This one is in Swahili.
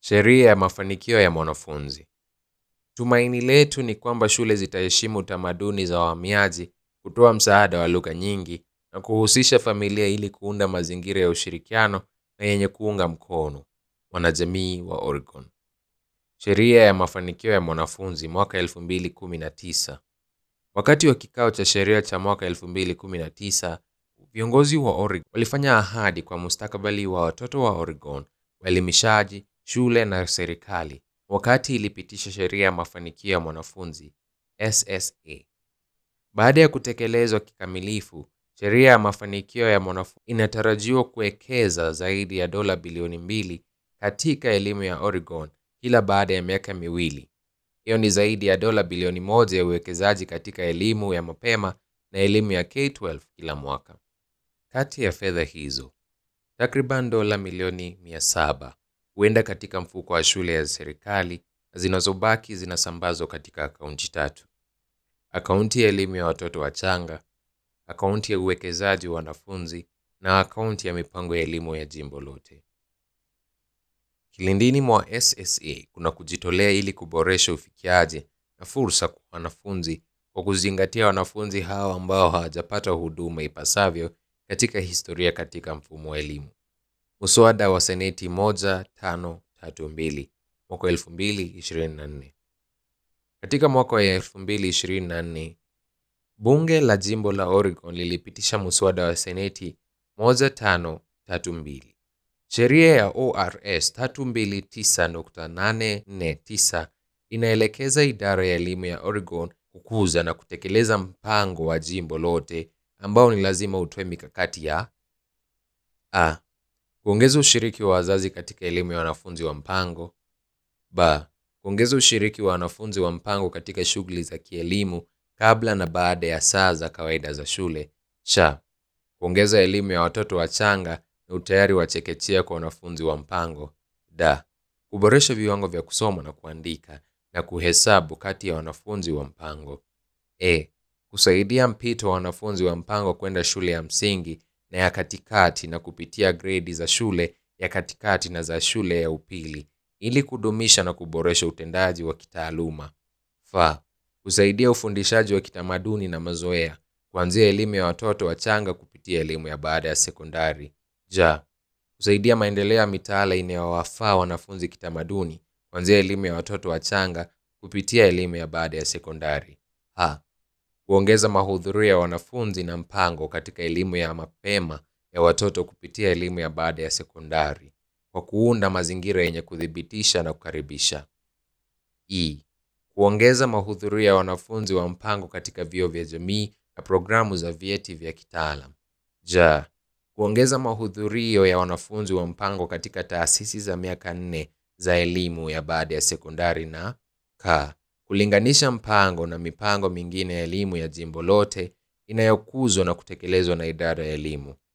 Sheria ya mafanikio ya mwanafunzi. Tumaini letu ni kwamba shule zitaheshimu tamaduni za wahamiaji, kutoa msaada wa lugha nyingi na kuhusisha familia ili kuunda mazingira ya ushirikiano na yenye kuunga mkono wanajamii wa Oregon. Sheria ya mafanikio ya mwanafunzi mwaka 2019. Wakati wa kikao cha sheria cha mwaka 2019, viongozi wa Oregon walifanya ahadi kwa mustakabali wa watoto wa Oregon, waelimishaji, shule na serikali wakati ilipitisha sheria ya mafanikio ya mwanafunzi SSA. Baada ya kutekelezwa kikamilifu, sheria ya mafanikio ya mwanafunzi inatarajiwa kuwekeza zaidi ya dola bilioni mbili katika elimu ya Oregon kila baada ya miaka miwili. Hiyo ni zaidi ya dola bilioni moja ya uwekezaji katika elimu ya mapema na elimu ya K-12 kila mwaka. Kati ya fedha hizo, takriban dola milioni 700 huenda katika mfuko wa shule ya serikali na zinazobaki zinasambazwa katika akaunti tatu: akaunti ya elimu ya watoto wachanga, akaunti ya uwekezaji wa wanafunzi na akaunti ya mipango ya elimu ya jimbo lote. Kilindini mwa SSA kuna kujitolea ili kuboresha ufikiaji na fursa kwa wanafunzi kwa kuzingatia wanafunzi hao ambao hawajapata huduma ipasavyo katika historia katika mfumo wa elimu. Muswada wa Seneti 1532 mwaka 2024. Katika mwaka wa 2024, bunge la jimbo la Oregon lilipitisha muswada wa Seneti 1532. Sheria ya ORS 329.849 inaelekeza idara ya elimu ya Oregon kukuza na kutekeleza mpango wa jimbo lote ambao ni lazima utoe mikakati ya a kuongeza ushiriki wa wazazi katika elimu ya wanafunzi wa mpango; b kuongeza ushiriki wa wanafunzi wa mpango katika shughuli za kielimu kabla na baada ya saa za kawaida za shule; c kuongeza elimu ya watoto wachanga na utayari wa chekechea kwa wanafunzi wa mpango; d kuboresha viwango vya kusoma na kuandika na kuhesabu kati ya wanafunzi wa mpango; e kusaidia mpito wa wanafunzi wa mpango kwenda shule ya msingi na ya katikati na kupitia gredi za shule ya katikati na za shule ya upili ili kudumisha na kuboresha utendaji wa kitaaluma. F kusaidia ufundishaji wa kitamaduni na mazoea kuanzia elimu ya watoto wachanga kupitia elimu ya baada ya sekondari. J kusaidia maendeleo ya mitaala inayowafaa wanafunzi kitamaduni kuanzia elimu ya watoto wachanga kupitia elimu ya baada ya sekondari. H kuongeza mahudhurio ya wanafunzi na mpango katika elimu ya mapema ya watoto kupitia elimu ya baada ya sekondari kwa kuunda mazingira yenye kuthibitisha na kukaribisha. E kuongeza mahudhurio ya wanafunzi wa mpango katika vyuo vya jamii na programu za vyeti vya kitaalam. J kuongeza mahudhurio ya wanafunzi wa mpango katika taasisi za miaka nne za elimu ya baada ya sekondari na K kulinganisha mpango na mipango mingine ya elimu ya jimbo lote inayokuzwa na kutekelezwa na idara ya elimu.